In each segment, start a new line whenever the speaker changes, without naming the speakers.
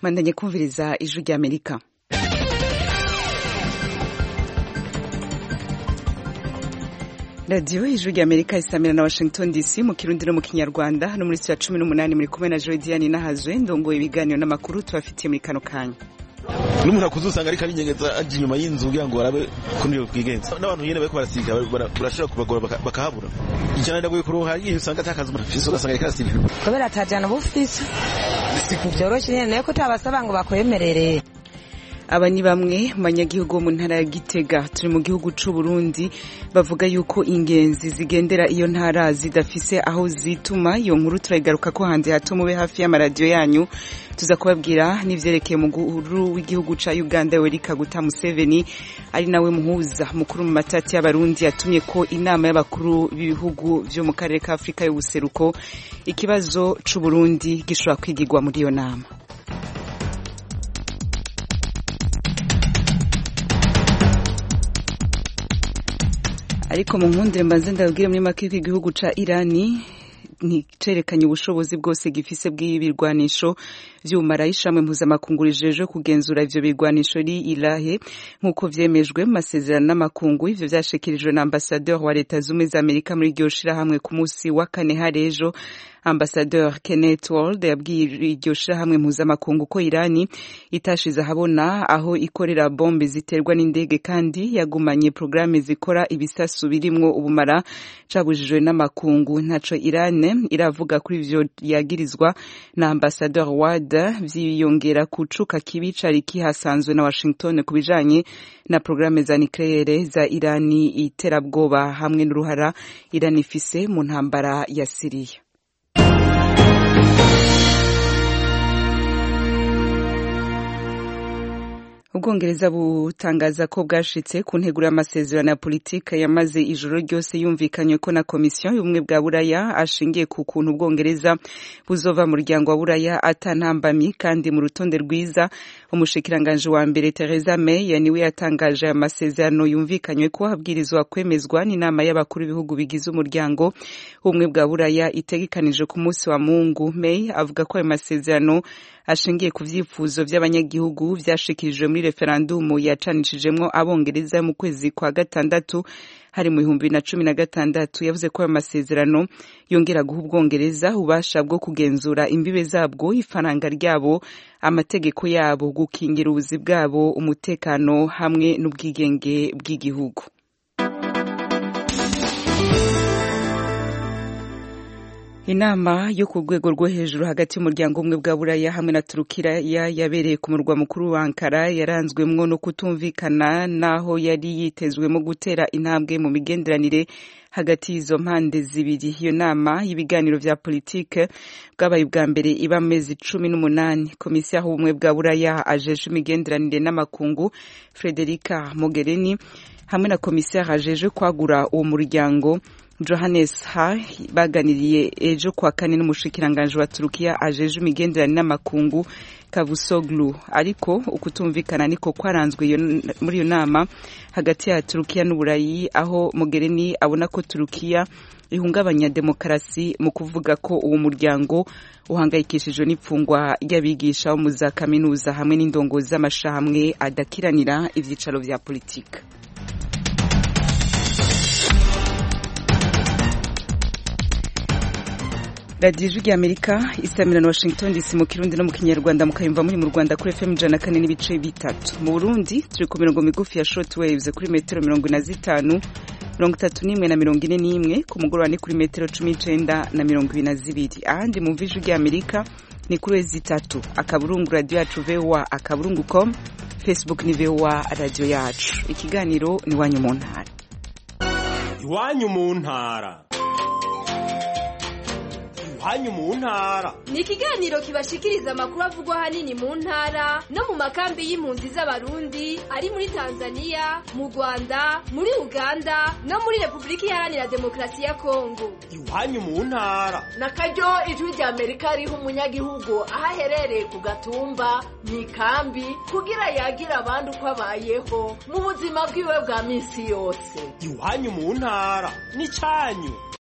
mwandanye kumviriza ijwi rya amerika radiyo ijwi rya amerika isamira na washington dc mu kirundi no mu kinyarwanda hano muri ya cumi n'umunani muri kumwe na jodiane nahazwe ndongoye ibiganiro n'amakuru tubafitiye muri kano kanya
n'umuntu akuze usanga ariko arinyegeza aje inyuma y'inzu kugira ngo barabe ukuntu iyo bwigenza n'abantu nyene bariko barasiga barashobora kubagora bakahabura ijana ndagoye kuronka hariya usanga atakaza umuntu afise ugasanga ariko arasiga
kubera atajana bufise ntivyoroshe nyene nayo ko utabasaba ngo bakwemerere
aba ni bamwe mu banyagihugu bo mu ntara ya gitega turi mu gihugu c'u Burundi bavuga yuko ingenzi zigendera iyo ntara zidafise aho zituma iyo nkuru turayigaruka ko hanze hato mube hafi y'amaradiyo yanyu tuza kubabwira n'ivyerekeye umukuru w'igihugu ca Uganda Yoweri Kaguta Museveni ari nawe muhuza mukuru mu matati y'abarundi yatumye ko inama y'abakuru b'ibihugu vyo mu karere ka Afrika y'ubuseruko ikibazo c'u Burundi gishobora kwigirwa muri iyo nama ariko mu nkundire mbanze ndabwire muri make ko igihugu ca Irani nticerekanye ubushobozi bwose gifise bw'ibirwanisho vy'ubumara ishamwe mpuzamakungu rijejwe kugenzura ivyo birwanisho ri irahe nk'uko vyemejwe mu masezerano n'amakungu ivyo vyashikirijwe na ambasadeur wa leta zumwe za amerika muri iryo shirahamwe ku musi wa kane harejo ambasadeur Kenneth Wald yabwiye iryo shirahamwe mpuzamakungu ko Irani itashize ahabona aho ikorera bombe ziterwa n'indege kandi yagumanye programme zikora ibisasu birimwo ubumara cabujijwe n'amakungu ntaco Irane iravuga kuri ivyo yagirizwa na ambasadeur Ward vyiyongera kucuka kibi cari kihasanzwe na Washington kubijanye na programme za nucleaire za Irani iterabwoba hamwe n'uruhara Irani ifise mu ntambara ya Syria ubwongereza butangaza ko bwashitse ku nteguro y'amasezerano ya politike yamaze ijoro ryose yumvikanywe ko na komisiyo y'ubumwe bwa buraya ashingiye ku kuntu ubwongereza buzova mu muryango wa buraya atantambami kandi mu rutonde rwiza umushikiranganje wa mbere Theresa May niwe yatangaje aya masezerano yumvikanywe ko habwirizwa kwemezwa n'inama y'abakuru b'ibihugu bigize umuryango w'ubumwe bwa buraya itegekanije ku munsi wa mungu May avuga ko ayo masezerano ashingiye ku vyifuzo vy'abanyagihugu vyashikirijwe muri referandumu yacanishijemwo abongereza mu kwezi kwa gatandatu hari mu bihumbi bibiri na cumi na gatandatu yavuze ko ayo masezerano yongera guha ubwongereza ububasha bwo kugenzura imbibe zabwo ifaranga ryabo amategeko yabo gukingira ubuzi bwabo umutekano hamwe n'ubwigenge bw'igihugu inama yo ku rwego rwo hejuru hagati y'umuryango umwe bwa buraya hamwe na turukiya yabereye ku murwa mukuru wa ankara yaranzwemwo no kutumvikana n'aho yari yitezwemo gutera intambwe mu migenderanire hagati y'izo mpande zibiri iyo nama y'ibiganiro vya politike bwabaye ubwa mbere iba amezi cumi n'umunani komisiyo aho ubumwe bwa buraya ajeje imigenderanire n'amakungu frederica mogherini hamwe na komisiyo ajeje kwagura uwo muryango Johannes Ha baganiriye ejo kwa kane n'umushikiranganje wa Turukiya ajeje imigenderanire n'amakungu Kavusoglu ariko ukutumvikana niko kwaranzwe muri iyo nama hagati ya Turukiya n'Uburayi aho Mogherini abona ko Turukiya ihungabanya demokarasi mu kuvuga ko uwo muryango uhangayikishijwe n'ipfungwa ry'abigisha bo mu za kaminuza hamwe n'indongozi z'amashahamwe adakiranira ivyicaro vya politika radiyo ijwi rya amerika isamira na washington dc mu kirundi no mu kinyarwanda mukayumva muri mu rwanda kuri fm ijana kane n'ibice bitatu mu burundi turi ku mirongo migufi ya short waves kuri metero mirongo ine na zitanu mirongo itatu n'imwe na mirongo ine n'imwe ku mugoroba ni kuri metero cumi n'icenda na mirongo ibiri na zibiri ahandi mu ijwi rya amerika ni kuri wezi itatu akaburungu radiyo yacu voa akaburungu com facebook ni voa radiyo yacu ikiganiro ni iwanyu mu ntara
iwanyu mu ntara iwanyu mu ntara
ni ikiganiro kibashikiriza amakuru avugwa ahanini mu ntara no mu makambi y'impunzi z'abarundi ari muri tanzania mu rwanda muri uganda no muri repubulika iharanira demokarasi ya kongo
iwanyu mu ntara
na karyo ijwi rya amerika riha umunyagihugu aho aherereye ku gatumba mu ikambi kugira yagire abandi uko abayeho mu buzima bwiwe bwa minsi yose
iwanyu mu ntara ni cyanyu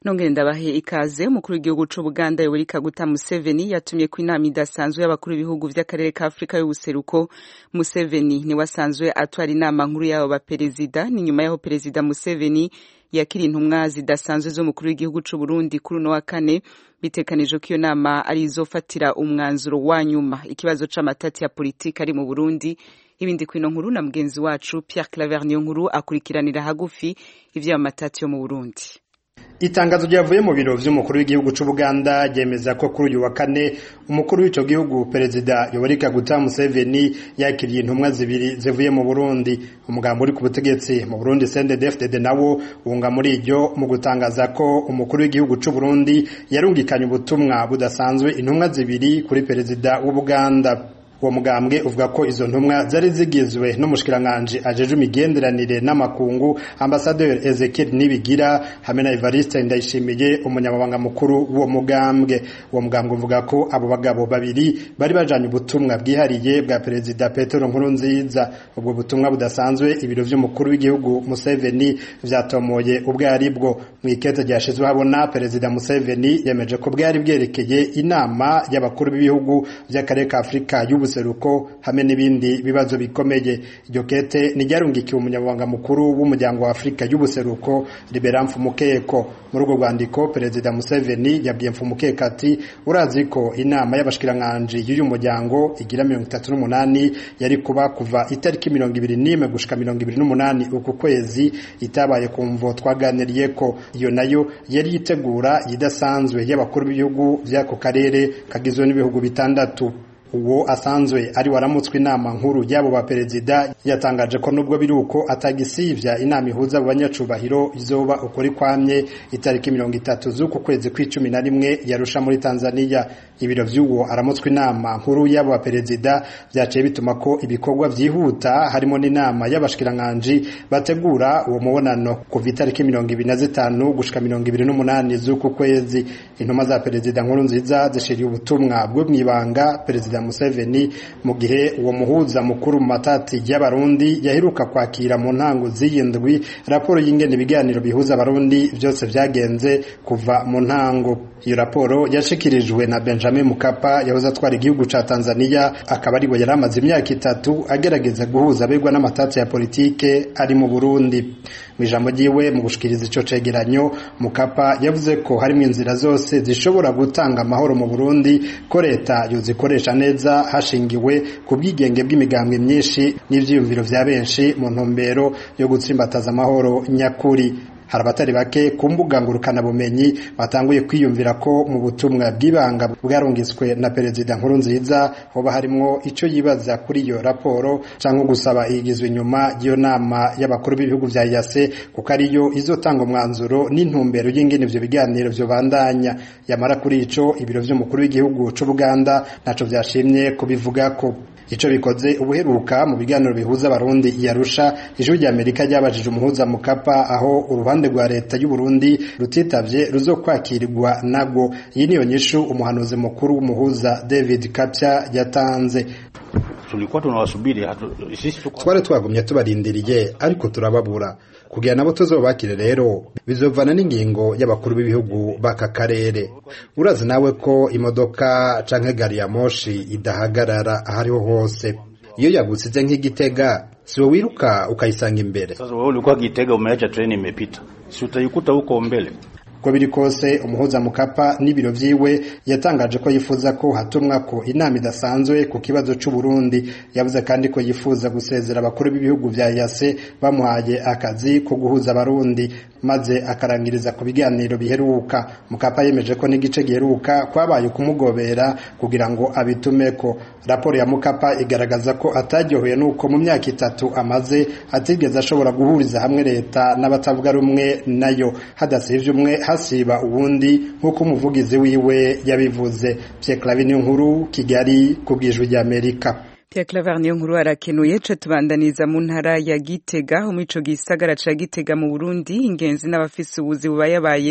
nongere ndabahe ikaze umukuru w'igihugu c'ubuganda yoweri kaguta museveni yatumye ko inama idasanzwe y'abakuru b'ibihugu vy'akarere ka afurika y'ubuseruko museveni niwe asanzwe atwara inama nkuru y'abo baperezida ni nyuma y'aho perezida museveni yakira intumwa zidasanzwe z'umukuru w'igihugu c'uburundi kuri uno wa kane bitekanije ko iyo nama ari izofatira umwanzuro wa nyuma ikibazo c'amatati ya politiki ari mu burundi ibindi kwino nkuru na mugenzi wacu pierre claver niyo nkuru akurikiranira hagufi ivy'ayo matati yo mu burundi
itangazo ryavuye mu biro vy'umukuru w'igihugu c'ubuganda ryemeza ko kuri uyu wa kane umukuru w'ico gihugu perezida yoweri kaguta museveni yakiriye intumwa zibiri zivuye mu burundi umugambo uri ku butegetsi mu burundi cndfdd nawo wunga muri iryo mu gutangaza ko umukuru w'igihugu c'uburundi yarungikanye ubutumwa budasanzwe intumwa zibiri kuri perezida w'ubuganda uwo mugambwe uvuga ko izo ntumwa zari zigizwe n'umushikiranganji ajeje imigenderanire n'amakungu ambasaderi Ezekiel Nibigira hamwe na Evariste Ndayishimiye umunyamabanga mukuru w'uwo mugambwe uwo mugambwe uvuga ko abo bagabo babiri bari bajanye ubutumwa bwihariye bwa perezida Petero Nkurunziza ubwo butumwa budasanzwe ibiro vy'umukuru w'igihugu Museveni vyatomoye ubwo ari bwo mu ikete ryashizwe habona perezida Museveni yemeje ko bwari bwerekeye inama y'abakuru b'ibihugu vy'akarere ka Afrika y'ubu ubuseruko hamwe n'ibindi bibazo bikomeye iryo kete ntiryarungikiwe umunyamabanga mukuru w'umuryango wa afurika y'ubuseruko libera mfumukeko muri urwo rwandiko perezida museveni yabwiye mfumukeko ati urazi ko inama y'abashikiranganji y'uyu muryango igira mirongo itatu n'umunani yari kuba kuva itariki mirongo ibiri n'imwe gushika mirongo ibiri n'umunani uku kwezi itabaye ku mvo twaganiriye ko iyo nayo yari yitegura idasanzwe y'abakuru b'ibihugu by'ako karere kagizwe n'ibihugu bitandatu uwo asanzwe ari waramutswe inama nkuru y'abo baperezida yatangaje ko nubwo biri uko atagisivya inama ihuza abo banyacubahiro izoba ukuri kwamye itariki mirongo itatu z'uku kwezi kw'icumi na rimwe yarusha muri tanzania ibiro vy'uwo aramutswe inama nkuru y'abo baperezida vyaciye bituma ko ibikorwa vyihuta harimo n'inama y'abashikiranganji bategura uwo mubonano kuva itariki mirongo ibiri na zitanu gushika mirongo ibiri n'umunani z'uku kwezi intumwa za perezida nkuru nziza zishiriye ubutumwa bwo mw'ibanga perezida Museveni mu gihe uwo muhuza mukuru mu matati y'abarundi yaheruka kwakira mu ntango z'iyindwi raporo y'ingene ibiganiro bihuza abarundi byose vyagenze kuva mu ntango iyo raporo yashikirijwe na Benjamin Mkapa yahoze atwara igihugu ca Tanzania akaba ariwe yari amaze imyaka itatu agerageza guhuza abegwa n'amatati ya politike ari mu Burundi mu ijambo ryiwe mu gushikiriza ico cegeranyo Mukapa yavuze ko harimo inzira zose zishobora gutanga amahoro mu Burundi ko leta yozikoresha neza hashingiwe ku bwigenge bw'imigambwe myinshi n'ivyiyumviro vya benshi mu ntumbero yo gutsimbataza amahoro nyakuri hari abatari bake ku mbuga ngurukanabumenyi batanguye kwiyumvira ko mu butumwa bw'ibanga bwarungitswe na perezida nkuru nziza hoba harimwo ico yibaza kuri iyo raporo canke gusaba igizwe inyuma y'iyo nama y'abakuru b'ibihugu vya yase kuko ariyo izotanga umwanzuro n'intumbero y'ingene ivyo biganiro vyobandanya yamara kuri ico ibiro vy'umukuru w'igihugu c'ubuganda ntaco vyashimye kubivugako ico bikoze ubuheruka mu biganiro bihuza abarundi iyarusha ijwi rya amerika ryabajije umuhuza mukapa aho uruhande rwa leta y'u Burundi rutitavye ruzokwakirirwa nabwo iyi niyo nyishu umuhanuzi mukuru w'umuhuza David Kapya yatanze
tulikuwa tunawasubiri sisi
twari twagumye tubarindiriye ariko turababura kugira nabo tuzobakire rero bizovana n'ingingo y'abakuru b'ibihugu b'aka karere urazi nawe ko imodoka canke gari ya moshi idahagarara ahariho hose iyo yagusize nk'igitega siwe wiruka ukayisanga imbere
sasa wewe ulikuwa Gitega umeacha treni imepita si utaikuta huko mbele
uko biri kose umuhuza mukapa n'ibiro vyiwe yatangaje ko yifuza ko hatumwa ko inama idasanzwe ku kibazo c'u Burundi yavuze kandi ko yifuza gusezera abakuru b'ibihugu vya yase bamuhaye akazi ko guhuza abarundi maze akarangiriza ku biganiro biheruka mukapa yemeje ko n'igice giheruka kwabaye kumugobera kugira ngo abitumeko raporo ya mukapa igaragaza ko ataryohewe nuko mu myaka itatu amaze atigeze ashobora guhuriza hamwe leta n'abatavuga rumwe nayo hadasivye umwe hasiba uwundi nk'uko umuvugizi wiwe yabivuze Pierre Claver nkuru Kigali ku bwijwi rya Amerika
Pierre Claver niyo nkuru arakenuye ca tubandaniza mu ntara ya Gitega mu ico gisagara ca Gitega mu Burundi ingenzi n'abafise ubuzi bubayabaye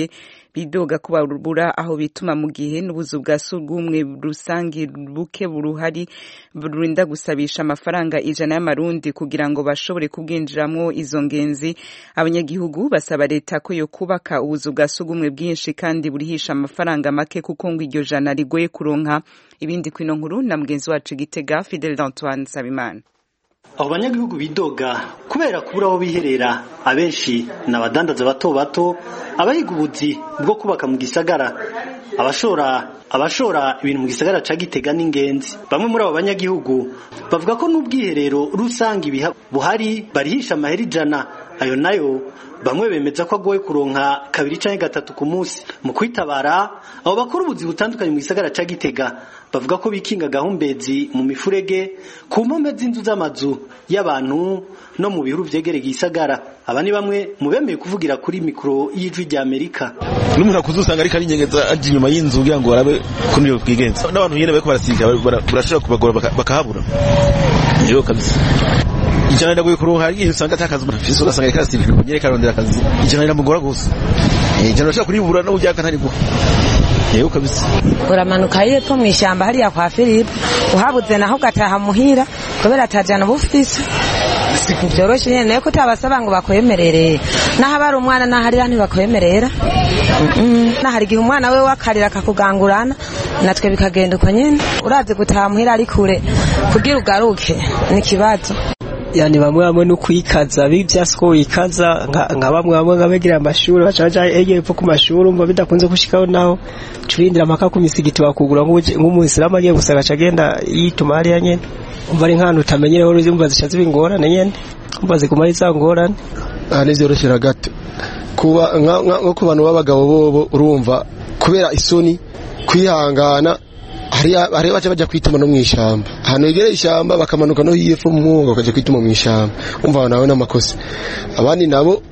bidoga ko babura aho bituma mu gihe n'ubuzu bwa surwumwe rusange buke buruhari burinda gusabisha amafaranga ijana y'amarundi kugira ngo bashobore kubwinjiramwo izo ngenzi abanyagihugu basaba leta ko yo kubaka ubuzu bwa surwumwe bwinshi kandi burihisha amafaranga make kuko ngo iryo jana rigoye kuronka ibindi kwino nkuru na mugenzi wacu gitega Fidel Antoine Sabimana
abo banyagihugu bidoga kubera kubura aho biherera abenshi ni abadandaza bato bato abahiga ubuzi bwo kubaka mu gisagara abashora abashora ibintu mu gisagara ca Gitega n'ingenzi bamwe muri abo banyagihugu bavuga ko n'ubwiherero rusange buhari barihisha amahera ijana ayo nayo bamwe bemeza ko agoye kuronka kabiri canke gatatu ku munsi mu kwitabara abo bakora ubuzi butandukanye mu gisagara ca Gitega bavuga ko bikinga gahumbezi mu mifurege ku mpome z'inzu z'amazu y'abantu no mu bihuru vyegereye igisagara aba ni bamwe mu bemeye kuvugira kuri mikoro y'ijwi rya Amerika
n'umuntu akuze usanga ariko arinyegeza aje inyuma y'inzu kugira ngo barabe kuri iyo bwigenza n'abantu nyene bariko barasiga barashobora kubagora bakahabura rero kabisa ijana ndagoye kuronka hari igihe usanga atakazi umuntu afise ugasanga ariko arasirika kunyere karondera akazi ijana riramugora gusa ijana urashobora kuribura no ujyaka ntari guha yego kabisa
uramanuka yepfo mu ishyamba hariya kwa Philippe uhabuze naho ugataha muhira kubera atajana ubufise siku byoroshye nyene nayo kutabasaba ngo bakwemerere naho abari umwana naharira ntibakwemerera nahari igihe umwana we wakarira akakugangurana natwe bikagenda uko nyene urazi gutaha muhira ari kure kugira ugaruke ni ikibazo
yani bamwe bamwe no kwikaza bivyasiko wikaza nka bamwe bamwe ngabegira amashuri baca baja epfo ku mashuri umva bidakunze gushikaho naho turindira amaka ku misigiti bakugura nk'umuisilamu agiye gusaga aca agenda yituma hariya nyene umva ari nk'ahantu utamenyereho umva zica ziba ingorane nyene umva ziguma ari za ngorane
aha ntivyoroshera gato kuba nko ku bantu b'abagabo bobo urumva kubera isoni kwihangana hariya baca bajya kwituma no mu ishyamba ahantu hegereye ishyamba bakamanuka no hepfo mu mwuga bakajya kwituma mu ishyamba umva nawe n'amakosa abandi nabo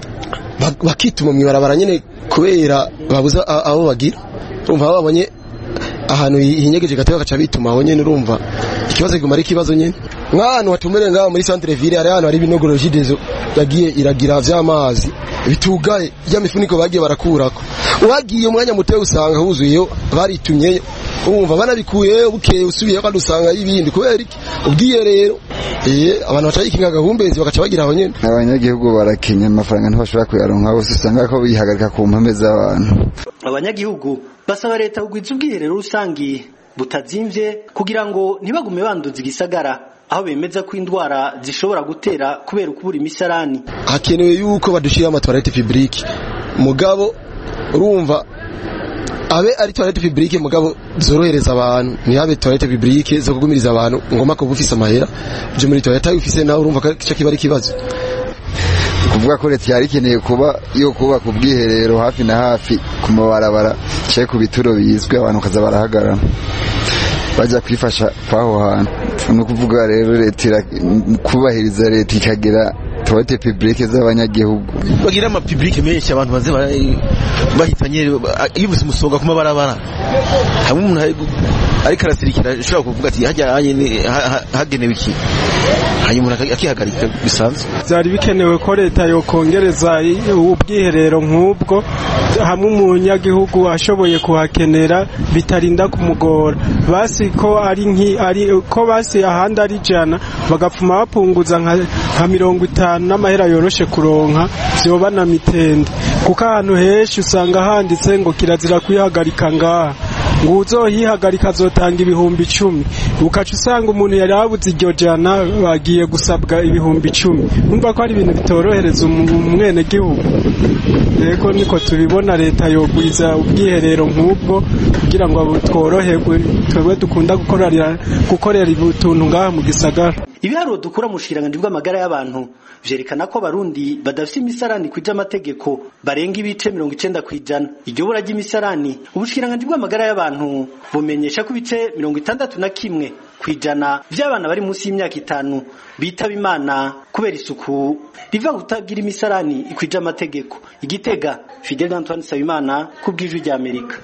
bakituma mu ibarabara nyine kubera babuze abo bagira urumva aho babonye ahantu hinyegeje gato bagaca bituma aho nyine urumva ikibazo kiguma ari ikibazo nyine nk'ahantu hatumereye ngaho muri centre ville hari ahantu hari ibinogoro jidezo yagiye iragira vy'amazi bitugaye ry'amifuniko bagiye barakurako uhagiye umwanya muto usanga huzuyeyo baritumyeyo urumva banabikuyeyo bukeye usubiyeyo kandi usanga y'ibindi kubera iki ubwiherero eh abantu baca yikinga gahumbezi bagaca bagira aho nyene
abanyagihugu barakenye amafaranga ntibashobora kuyaronka bose usanga ko bihagarika ku mpambe z'abantu
abanyagihugu basaba leta kugwiza ubwiherero rusangi butazimvye kugira ngo ntibagume banduza igisagara aho bemeza ko indwara zishobora gutera kubera ukubura imisarani
hakenewe yuko badushira amatwarete publique mugabo urumva abe ari toilette publique mugabo zorohereza abantu ntihabe toilette publique zo kugumiriza abantu ngoma ko bufise amahera byo muri toilette ufise nawe urumva ko kiba ari ikibazo
kuvuga ko leta yari ikeneye kuba yo kubaka ubwiherero hafi na hafi ku mabarabara cye ku bituro bizwi abantu bakaza barahagarara bajya kwifasha kw'aho hantu ni ukuvuga rero leta kubahiriza leta ikagira toilette publique z'abanyagihugu
bagira ama publique menshi abantu baze bahitanye iyo ubuze umusonga ku mabarabara hamwe umuntu ariko arasirikira ashobora kuvuga ati hajya hagenewe iki hanyuma umuntu akihagarika bisanzwe
byari bikenewe ko leta yokongereza ubwiherero nk'ubwo hamwe umunyagihugu ashoboye kuhakenera bitarinda kumugora basi ko ari ari ko basi ahandi ari ijana bagapfuma bapunguza nka mirongo itanu n'amahera yoroshe kuronka vyoba na mitende kuko ahantu henshi usanga handitse ngo kirazira kwihagarika ngaha ngo uzohihagarika azotanga ibihumbi icumi ukaca usanga umuntu yari abuze iryo jana bagiye gusabwa ibihumbi icumi numva ko ari ibintu bitorohereza umwene gihugu rego niko tubibona leta yogwiza ubwiherero nk'ubwo kugira ngo tworoherwe twebwe dukunda gukorera gukorera utuntu ngaha mu gisagara
ibiharuro dukura mu bushikiranganji bw'amagara y'abantu vyerekana ko abarundi badafite imisarani kwija amategeko barenga ibice mirongo icenda kw'ijana iryo bura ry'imisarani ubushikiranganji bw'amagara y'abantu bumenyesha ko ibice mirongo itandatu na kimwe kw'ijana vy'abana bari munsi y'imyaka itanu bitaba imana kubera isuku riva kutagira imisarani ikwija amategeko igitega fidel antoine nsabimana ku bw'ijwi ry'amerika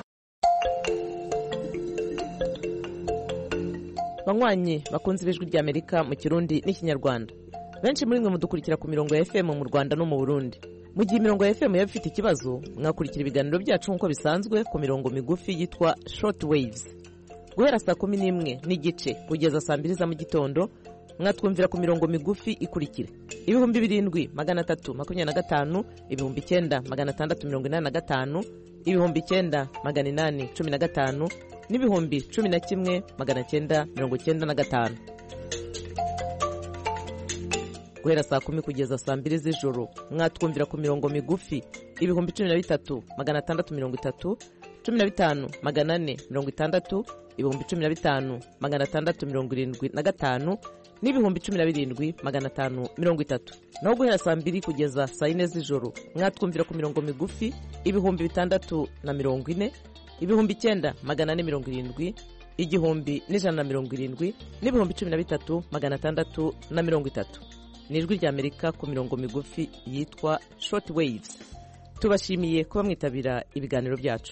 banywanyi bakunze ibijwi ry'amerika mu kirundi n'ikinyarwanda benshi muri mwe mudukurikira ku mirongo ya fm mu rwanda no mu burundi mu gihe imirongo ya fm yaba ifite ikibazo mwakurikira ibiganiro byacu nk'uko bisanzwe ku mirongo migufi yitwa short waves guhera saa kumi n'imwe n'igice kugeza saa mbiri za mu gitondo mwatwumvira ku mirongo migufi ikurikira ibihumbi birindwi magana atatu makumyabiri na gatanu ibihumbi icyenda magana atandatu mirongo inani na gatanu ibihumbi icyenda magana inani cumi na gatanu n'ibihumbi cumi na kimwe magana cyenda mirongo cyenda na gatanu guhera saa kumi kugeza saa mbiri z'ijoro mwatwumvira ku mirongo migufi ibihumbi cumi na bitatu magana atandatu mirongo itatu cumi na bitanu magana ane mirongo itandatu ibihumbi cumi na bitanu magana atandatu mirongo irindwi na gatanu n'ibihumbi cumi na birindwi magana atanu mirongo itatu naho guhera saa mbiri kugeza saa yine z'ijoro mwatwumvira ku mirongo migufi ibihumbi bitandatu na mirongo ine ibihumbi icyenda magana ane mirongo irindwi igihumbi n'ijana na mirongo irindwi n'ibihumbi cumi na bitatu magana atandatu na mirongo itatu ni ijwi ry'amerika ku mirongo migufi yitwa short waves tubashimiye kuba mwitabira ibiganiro byacu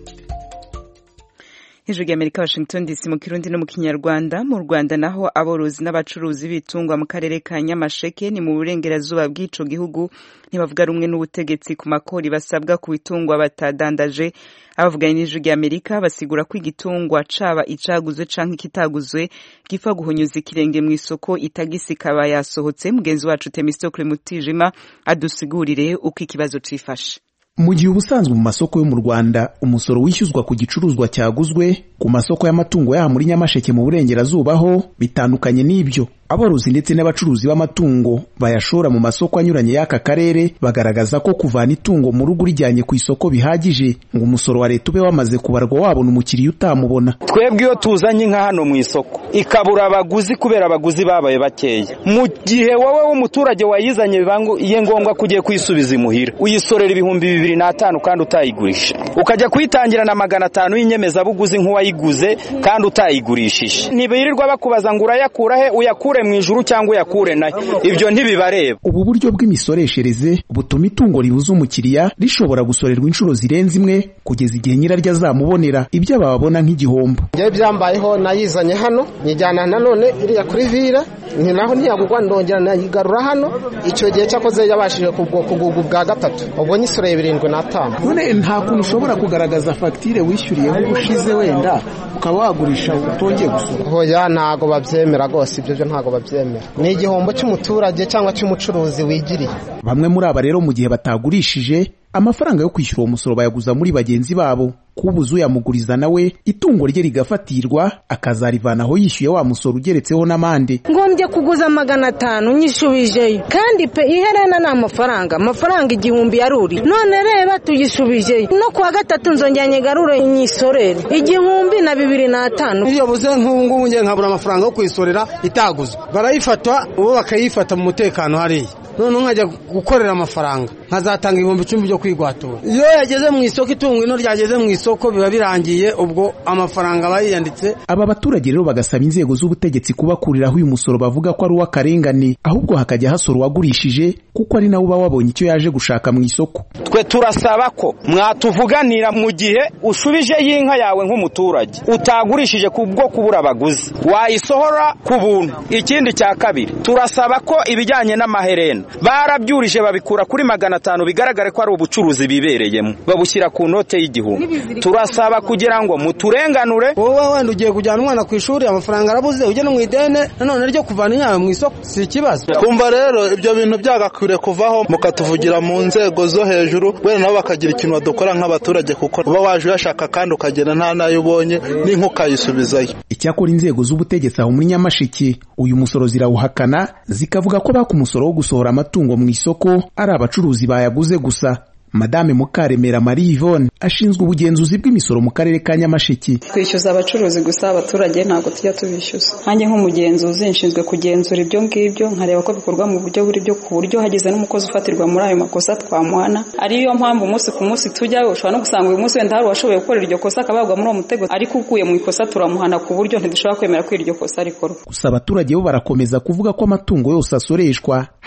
hejuru y'amerika washington dc mu kirundi no mu kinyarwanda mu rwanda naho aborozi n'abacuruzi b'ibitungwa mu karere ka nyamasheke ni mu burengerazuba bw'ico gihugu ntibavuga rumwe n'ubutegetsi ku makori basabwa ku bitungwa batadandaje abavuganye n'ijuru ry'amerika basigura ko igitungwa caba icaguzwe canke ikitaguzwe gipfa guhonyuza ikirenge mu isoko itagisi ikaba yasohotse mugenzi wacu temistokle mutijima adusigurire uko ikibazo cifashe
mu gihe ubusanzwe mu masoko yo mu rwanda umusoro wishyuzwa ku gicuruzwa cyaguzwe ku masoko y'amatungo yaha muri nyamasheke mu burengerazuba ho bitandukanye n'ibyo aborozi ndetse n'abacuruzi b'amatungo bayashora mu masoko anyuranye y'aka karere bagaragaza ko kuvana itungo mu rugo urijyanye ku isoko bihagije ngo umusoro wa leta ube wamaze kubarwa wabona umukiriya utamubona
twebwe iyo tuzanye inka hano mu isoko ikabura abaguzi kubera abaguzi babaye bakeya mu gihe wowe w'umuturage wayizanye bibangiye ngombwa ko ugiye kuyisubiza imuhira uyisorera ibihumbi bibiri n'atanu kandi utayigurisha ukajya kuyitangira na magana atanu y'inyemezabuguzi nk'uwayiguze kandi utayigurishije ntibirirwa bakubaza ngo urayakura he uyakure mu ijuru cyangwa uyakure nayo ibyo ntibibareba
ubu buryo bw'imisoreshereze butuma itungo ribuza umukiriya rishobora gusorerwa inshuro zirenze imwe kugeza igihe nyiraryo azamubonera ibyo bababona nk'igihombo
njyewe byambayeho nayizanye hano nyijyana nanone iriya kuri vira ni naho ntiyagurwa ndongera nayigarura hano icyo gihe cyakoze yabashije kugurwa ubwa gatatu ubwo nyisoreye birindwi n'atanu
none nta kuntu ushobora kugaragaza fagitire wishyuriye nk'ubushize wenda ukaba wagurisha utongeye gusura
hoya ntago babyemera rwose ibyo byo ntago babyemera ni igihombo cy'umuturage cyangwa cy'umucuruzi wigiriye
bamwe muri aba rero mu gihe batagurishije amafaranga yo kwishyura uwo musoro bayaguza muri bagenzi babo kubuza uyamuguriza nawe itungo rye rigafatirwa akazarivanaho yishyuye wa musoro ugeretseho n'amande
ngombye kuguza magana atanu nyisubijeyo kandi pe iherena ni amafaranga amafaranga igihumbi yaruri none reba tuyisubijeyo no kuwa gatatu nzongera nyigarure nyisorere igihumbi na bibiri n'atanu
iyo buze nk'ubu ngubu ngiye nkabura amafaranga yo kuyisorera itaguzwe barayifata ubu bakayifata mu mutekano hariya noneho nkajya gukorera amafaranga nkazatanga ibihumbi icumi byo kwigwatura iyo yageze mu isoko itungo ino ryageze mu isoko biba birangiye ubwo amafaranga aba yiyanditse
aba baturage rero bagasaba inzego z'ubutegetsi kubakuriraho uyu musoro bavuga ko ari uw'akarengane ahubwo hakajya hasora uwagurishije kuko ari nawe uba wabonye icyo yaje gushaka mu isoko
twe turasaba ko mwatuvuganira mu gihe ushubije y'inka yawe nk'umuturage utagurishije ku bwo kubura abaguzi wayisohora ku buntu ikindi cya kabiri turasaba ko ibijyanye n'amaherena barabyurije babikura kuri magana atanu bigaragare ko ari ubucuruzi bibereyemo babushyira ku note y'igihumbi turasaba kugira ngo muturenganure
wowe wenda ugiye kujyana umwana ku ishuri amafaranga arabuze ujye no mu idene nanone ryo kuvana inyama mu isoko si ikibazo
kumva rero ibyo bintu byagakwiriye kuvaho mukatuvugira mu nzego zo hejuru wenda nabo bakagira ikintu badukora nk'abaturage kuko uba waje uyashaka kandi ukagenda nta nayo ubonye n'inka ukayisubizayo
icyakora inzego z'ubutegetsi aho muri nyamasheke uyu musoro zirawuhakana zikavuga ko baka umusoro wo gusohora amatungo mu isoko ari abacuruzi bayaguze gusa madame mukaremera marie yvonne ashinzwe ubugenzuzi bw'imisoro mu karere ka nyamasheke
twishyuza abacuruzi gusa abaturage ntabwo tujya tubishyuza nkanjye nk'umugenzuzi nshinzwe kugenzura ibyo ngibyo nkareba ko bikorwa mu buryo buri byo ku buryo hagize n'umukozi ufatirwa muri ayo makosa twamuhana ariyo mpamvu umunsi ku munsi tujyayo ushobora no gusanga uyu munsi wenda hari uwashoboye gukorera iryo kosa akabagwa muri uwo mutego ariko ukuye mu ikosa turamuhana ku buryo ntidushobora kwemera ko iryo kosa rikorwa
gusa abaturage bo barakomeza kuvuga ko amatungo yose asoreshwa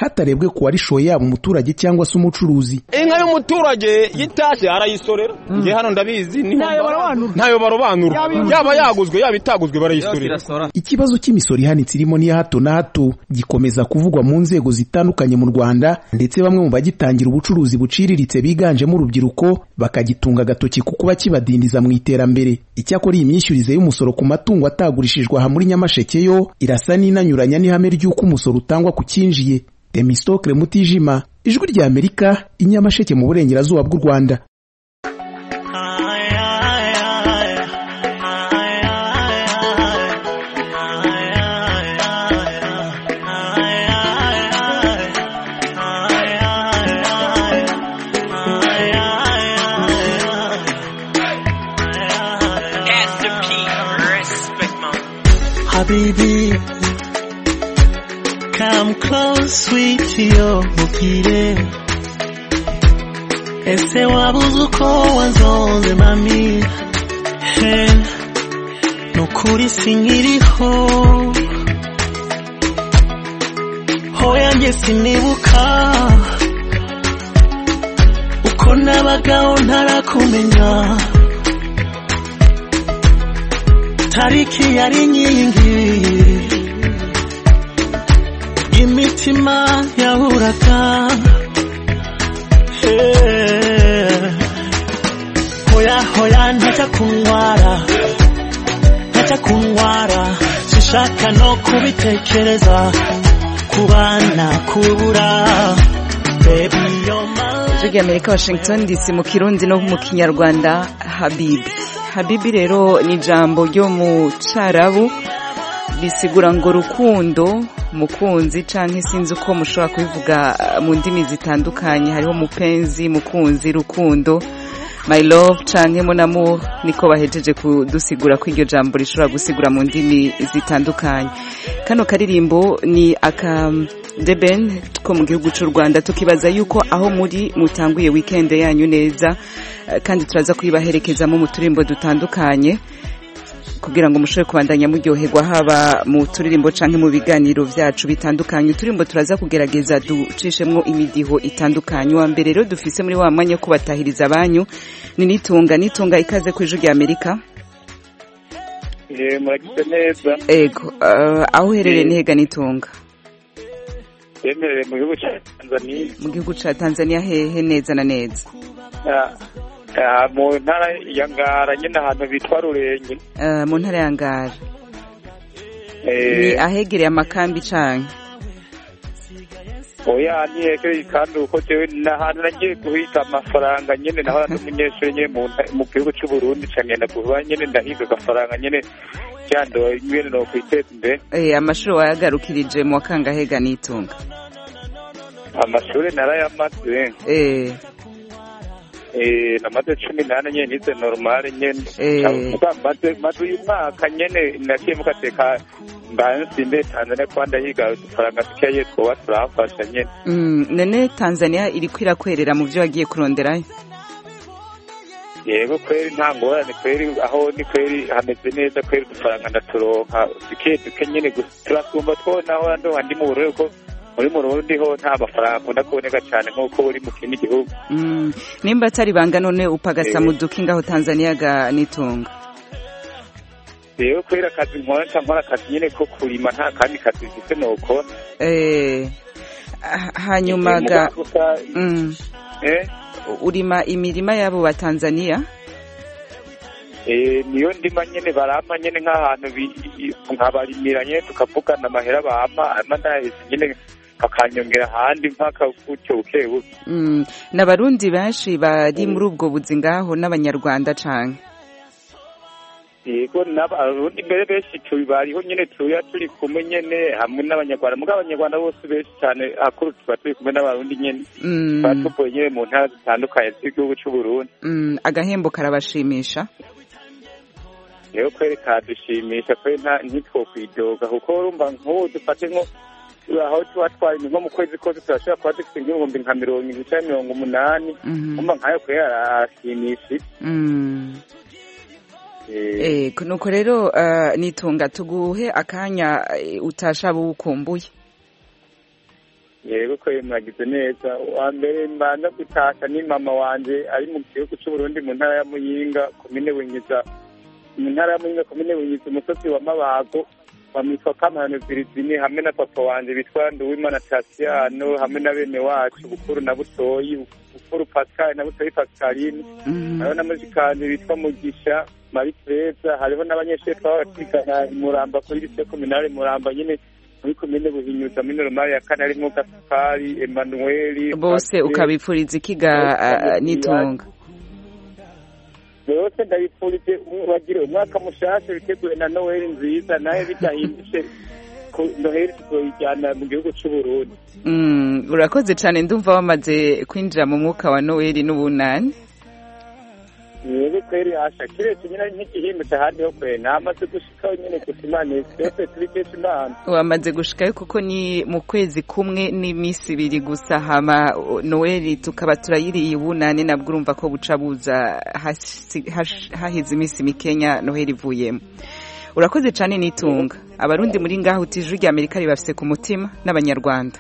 hatarebwe ku warishoye yaba umuturage cyangwa se umucuruzi
inka y'umuturage yitashe arayisorera nge hano ndabizi ntayo barobanura yaba yaguzwe yaba itaguzwe barayisorera
ikibazo cy'imisoro ihanitse irimo n'iya hato na hato gikomeza kuvugwa mu nzego zitandukanye mu rwanda ndetse bamwe mu bagitangira ubucuruzi buciriritse biganjemo urubyiruko bakagitunga agatoki ku kuba kibadindiza mu iterambere icyakora iyi myishyurize y'umusoro ku matungo atagurishijwe aha muri nyamasheke yo irasa n'inanyuranya n'ihame ry'uko umusoro utangwa ku cyinjiye temistokle mutijima ijwi rya amerika inyamasheke mu burengerazuba bw'u rwanda
Habibi, come close, sweet yo, mukire. Ese wabuze uko wanzonze mami, he, nukuri sinkiriho. Hoya njye sinibuka, uko nabagaho ntarakumenya. tariki yari inkingi imitima yahuraga hoya hoya ntajya kunyara ntajya kunyara sinshaka no kubitekereza kubana kubura baby you're my
ijwi rya amerika washington dc mu kirundi no mu kinyarwanda habibi habibi rero ni ijambo ryo mu cyarabu risigura ngo rukundo mukunzi cyangwa sinzi uko mushobora kubivuga mu ndimi zitandukanye hariho mupenzi mukunzi rukundo my love cyangwa monamo niko bahejeje kudusigura ko iryo jambo rishobora gusigura mu ndimi zitandukanye kano karirimbo ni aka deben ko mu gihugu cy'u rwanda tukibaza yuko aho muri mutanguye wikendi yanyu neza kandi turaza kuyibaherekezamo mu turirimbo dutandukanye kugira ngo mushobore kubandanya muryoherwa haba mu turirimbo cyangwa mu biganiro byacu bitandukanye uturirimbo turaza kugerageza ducishemo imidiho itandukanye wa mbere rero dufise muri wa mwanya wo kubatahiriza abanyu ni nitunga nitunga ikaze ku ijwi rya amerika
muragize neza
ego aho uherereye ni hega nitunga
yemerewe mu gihugu cya tanzania
mu gihugu cya tanzania hehe neza na neza
mu ntara ya ngara nyine ahantu bitwa rurenge
mu ntara ya ngara ni ahegereye amakambi cyane
oya ntihegereye kandi uko jewe n'ahantu nagiye guhita amafaranga nyine naho ndi umunyeshuri nyine mu gihugu cy'u Burundi cangenda kuba nyine ndahiga agafaranga nyine cyando nyine no kwiteza imbere
amashuri wayagarukirije mu wakangahega nitunga
amashuri narayamaze
eh
namaze cumi n'ane nyine nize normale nyine maze maze uyu mwaka nyine nagiye mugateka mbansimbe tanzania kuba ndahiga udufaranga dukeyi twoba turahafasha nyine
none tanzania iri kwirakwerera mu byo wagiye kuronderayo
yego kweri nta ngorane kweri aho ni kweri hameze neza kweri udufaranga ndaturonka duke duke nyine turasumba two naho ndoha ndi mu burere ko muri mu rundi ho nta mafaranga akunda kuboneka cyane nk'uko uri mu kindi gihugu
nimba atari banga none upagasa mu duki ngaho tanzania ga nitunga
rero kubera akazi nkora nkora akazi nyine ko kurima nta kandi kazi mfite nuko
hanyuma ga urima imirima y'abo ba tanzania
niyo ndima nyine barama nyine nk'ahantu nkabarimira nyine tukavugana amahera bama ama ndaheze nyine bakanyongera ahandi mpaka gutyo buke buke
n'abarundi benshi bari muri ubwo buzi ngaho n'abanyarwanda cyane
yego n'abarundi mbere benshi bariho nyine tuya turi kumwe nyine hamwe n'abanyarwanda mugabo abanyarwanda bose benshi cyane akuru tuba turi kumwe n'abarundi nyine tuba tuvuye nyine mu ntara zitandukanye z'igihugu cy'u Burundi
agahembo karabashimisha
rero kweri kadushimisha kweri ntitwokwidoga kuko urumva nk'ubu dufate nko aho tuba twari nko mu kwezi kose turashobora kuba dufite nk'ibihumbi nka mirongo irindwi cyangwa mirongo umunani kumva nkayo kweri arashimishije
nuko rero nitunga tuguhe akanya utasha bukumbuye
yego ko mwagize neza wa mbere mbanza gutasha ni mama wanje ari mu gihugu c'uburundi mu ntara ya muyinga komine bunyiza mu ntara ya muyinga komine bunyiza umusozi wa mabago bamwitwa kamano virizini hamwe na papa wanje bitwa nduwimana tasiyano hamwe na bene wacu bukuru na butoyi bukuru pascal na butoyi pascaline hariho na muzikanje bitwa mugisha marie tereza hariho n'abanyeshuri twaba twigana muramba kuri lise kominale muramba nyine muri komine buhinyuza muri normali ya kane harimo gasupari emanueli
bose ukabipfuriza ikiga ah, n'itunga
bose ndabipfurije bagire umwaka mushasha biteguye na noheli nziza nawe bidahindutse ko noheli tuzoyijyana mu gihugu c'uburundi
Mm, urakoze cyane ndumva wamaze kwinjira mu mwuka wa noweli n'ubunani
yego kweri asha kiretse nyine nk'igihimutse ahandi ho kweri namaze gushikaho nyine gusa imana twese tubikesha imana
wamaze gushikayo kuko ni mu kwezi kumwe n'iminsi ibiri gusa hama o, noweli tukaba turayiriye ubunani nabwo urumva ko buca buza hasi- hash- haheze iminsi mikenya noheli ivuyemo urakoze cyane n'itunga abarundi muri ngaho utije rya amerika ribafise ku mutima n'abanyarwanda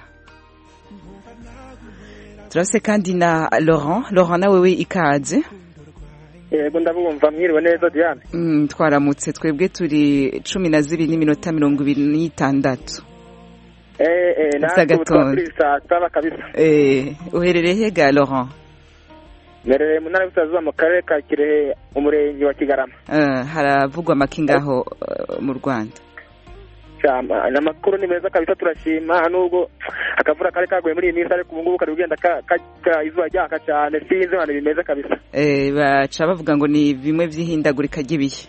turafise kandi na laurent laurent nawe we ikaze
yego ndabumva mwiriwe neza diane
Mm, twaramutse twebwe turi cumi na zibiri n'iminota mirongo ibiri n'itandatu
eh eh
Gusa
natwe ubu twaba
gatondo.
turi saa saba kabisa
Eh, uherereye hega laurent
mbereye mu ntara y'ubusazuba mu karere ka kirehe umurenge wa kigarama
Eh, haravugwa amakingaho eh, mu rwanda
cyama amakuru ni meza kabisa turashima nubwo akavura kari kaguye muri iyi minsi ariko ubu ngubu kari kugenda ka- ka- ka- izuba ryaka cyane sinzi hano bimeze kabisa
Eh, baca bavuga ngo ni bimwe by'ihindagurika ry'ibihe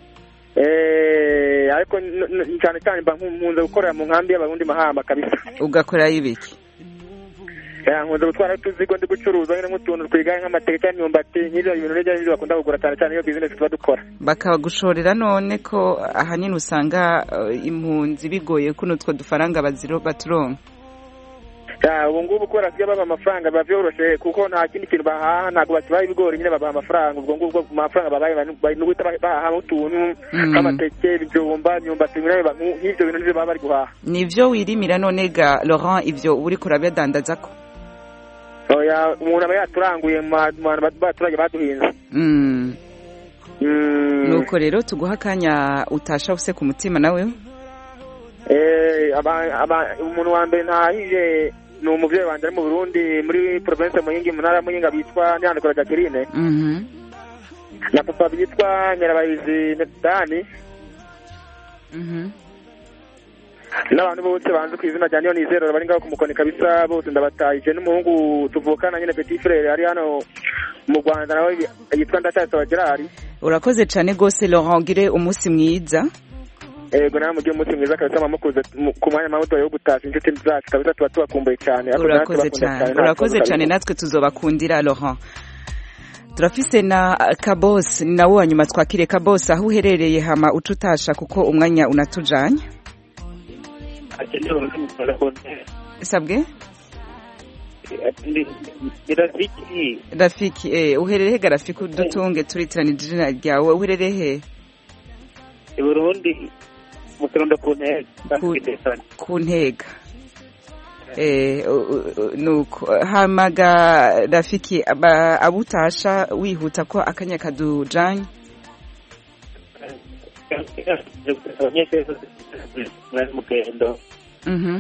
Eh, ariko n- n- cyane cyane mba nku- nkunze gukorera mu nkambi y'abarundi mahama kabisa
ugakorayo ibiki
Ya, nkunze gutwara utuzigo ndi gucuruza nyine nk'utuntu twigaye nk'amateke cyangwa imyumbati nk'ibyo bintu n'ibyo ngibyo bakunda kugura cyane cyane iyo bizinesi tuba dukora
bakagushorera none ko ahanini usanga eh, impunzi bigoye kuno utwo dufaranga baziro baturonka
Ya, ubu ngubu kubera ko iyo babaha amafaranga biba byoroshye kuko nta kindi kintu bahaha ntabwo bakibaha ibigori nyine babaha amafaranga ubwo ngubwo ku mafaranga babaye bari- bari no guhita bahaha utuntu
Mm.
nk'amateke ibijumba imyumbati nyine ba- nk'ibyo bintu nibyo baba bari guhaha
nivyo wirimira none ga laurent ivyo uba uriko urabidandaza ko
oya umuntu aba yaturanguye mu ma- mu bantu baturage baduhinze
Mm.
Mm.
nuko rero tuguha akanya utasha use ku mutima nawe
Eh, aba- aba- umuntu wa mbere ntahije ni umubyeyi wanjye ari mu burundi muri province muyingi mu ntara ya muyinga bitwa nyandikora jacqueline
Mhm.
na papa bitwa nyirabahizi nedani
Mhm.
n'abantu bose banze ku izina rya niyo nizero bari ngaho ku mukoni kabisa bose ndabatahije n'umuhungu tuvukana nyine petit frere ari hano mu rwanda nawe yitwa ndacyasaba gerard
urakoze cyane rwose laurent ugire umunsi mwiza
ego nawe mugire umunsi mwiza kabisa mamukuze mu- ku mwanya mamuto yo gutashya inshuti zacu kabisa tuba tubakumbuye cyane Ariko natwe
urakoze
bakunda
cyane
nta
urakoze
kibazo
cyane
kabisa.
natwe tuzobakundira laurent turafise na kabos ni nawe wa nyuma twakire kabos aho uherereye hama uca utasha kuko umwanya unatujanye sabwe
Rafiki
rafiki eh, uherereye hega rafiki udutunge turitiranije izina ryawe uherereye he
i Burundi mu kirundo ku ntego
ku ntega Eh, u- u- nuko hamaga rafiki aba- abutasha wihuta ko akanya kadujanye
abanyeshuri bari mu rugendo
Mhm.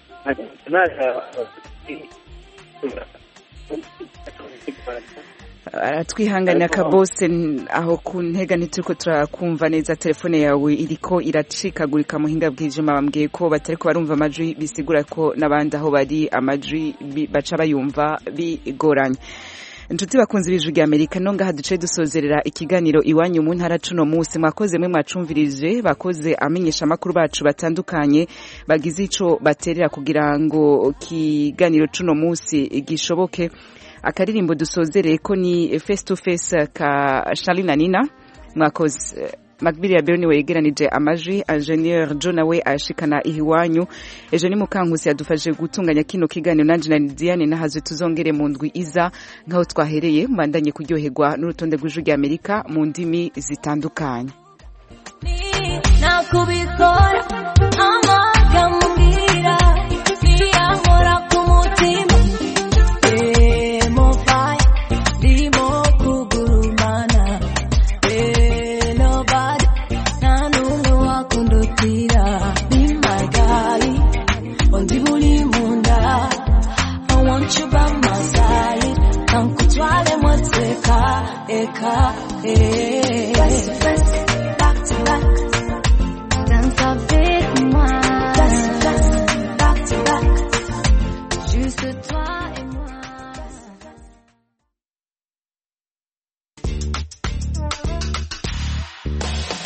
aratwihanganira kabose n- aho ku ntega ntituriko turakumva neza telefone yawe iriko iracikagurika muhinga bw'ivyuma bambwiye ko batariko barumva amajwi bisigura ko n'abandi aho bari amajwi bi- baca bayumva bigoranye inshuti bakunze ibijwi rya amerika no ngaha duce dusozerera ikiganiro iwanyu mu ntara cuno munsi mwakoze mwe mwacumvirije bakoze amenyesha amakuru bacu batandukanye bagize ico baterera kugira ngo kiganiro cuno munsi gishoboke akaririmbo dusozereye ko ni face to face ka Charly na Nina mwakoze Macbili ya Berni wegeranije amajwi Engineer John nawe ashikana ihiwanyu ejo ni mukankusi yadufashe gutunganya kino kiganiro nanje na Diane nahazwe tuzongere mu ndwi iza nkaho twahereye mbandanye kuryoherwa n'urutonde rw'ijwi rya Amerika mu ndimi zitandukanye
nakubikora